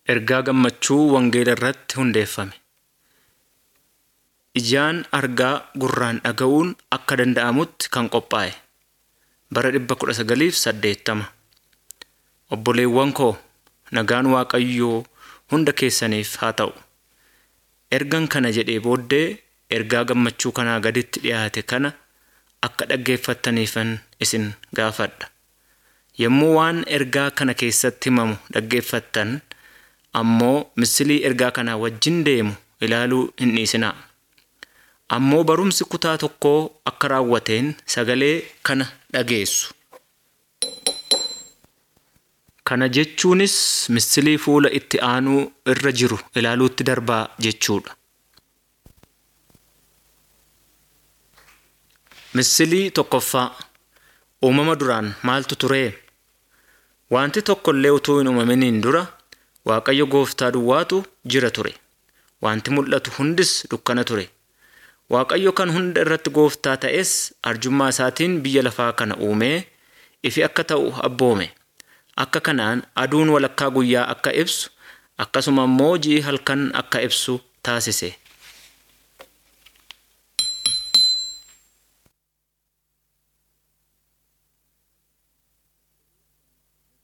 Ergaa gammachuu wangeela irratti hundeeffame. Ijaan argaa gurraan dhaga'uun akka danda'amutti kan qophaa'e. Bara 1980. Obboleewwan koo nagaan Waaqayyoo hunda keessaniif haa ta'u. Ergan kana jedhee booddee ergaa gammachuu kanaa gaditti dhiyaate kana akka dhaggeeffattaniifan isin gaafadha. Yommuu waan ergaa kana keessatti himamu dhaggeeffattan ammoo misilii ergaa kanaa wajjin deemu ilaaluu hin dhiisinaa. Ammoo barumsi kutaa tokkoo akka raawwateen sagalee kana dhageessu. Kana jechuunis misilii fuula itti aanuu irra jiru ilaaluutti darbaa jechuudha. Misilii tokkoffaa uumama duraan maaltu turee? Wanti tokko illee utuu hin uumaminiin dura Waaqayyo gooftaa duwwaatu jira ture. Wanti mul'atu hundis dukkana ture. Waaqayyo kan hunda irratti gooftaa ta'es arjummaa isaatiin biyya lafaa kana uumee ifi akka ta'u abboome. Akka kanaan aduun walakkaa guyyaa akka ibsu akkasuma immoo ji'i halkan akka ibsu taasise.